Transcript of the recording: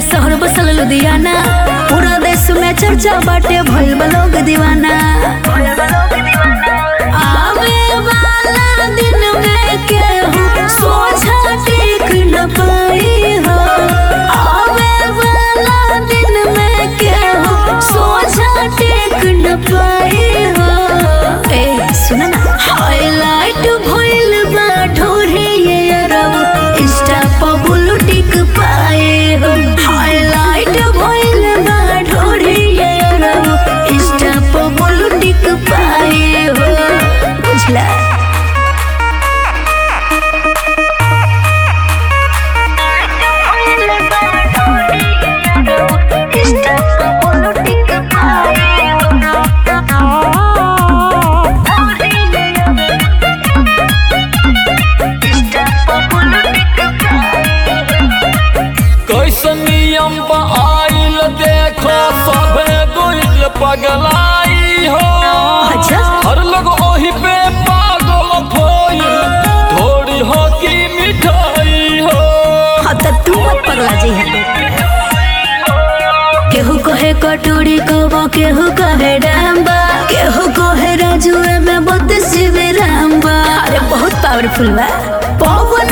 शहर बसल लुधियाना पूरा देश में चर्चा बाटे भइल बा लोग दीवाना आवे वाला दिन में केहू सोझा टेक न पाई हो आवे वाला दिन में केहू सोझा टेक न पाई हो ए सुन ना हाईलाइट भइल बा ढोरे ये अरब इंस्टा पर बुलू टिक पाए हो हाईलाइट भइल बा ढोरे ये अरब इंस्टा पर बुलू टिक पाए हो बुझला कैसन नियम बा आइल देखो सभे दुल पगलाई हो अच्छा। हर लोग ओही पे पागल भइल थोड़ी हो की मिठाई हो हाँ तो तू मत पगला जी है केहू कहे कटोरी कबो केहू कहे डांबा केहू कहे राजू में बत्तीस जीबी रामबा अरे बहुत पावरफुल बा पावर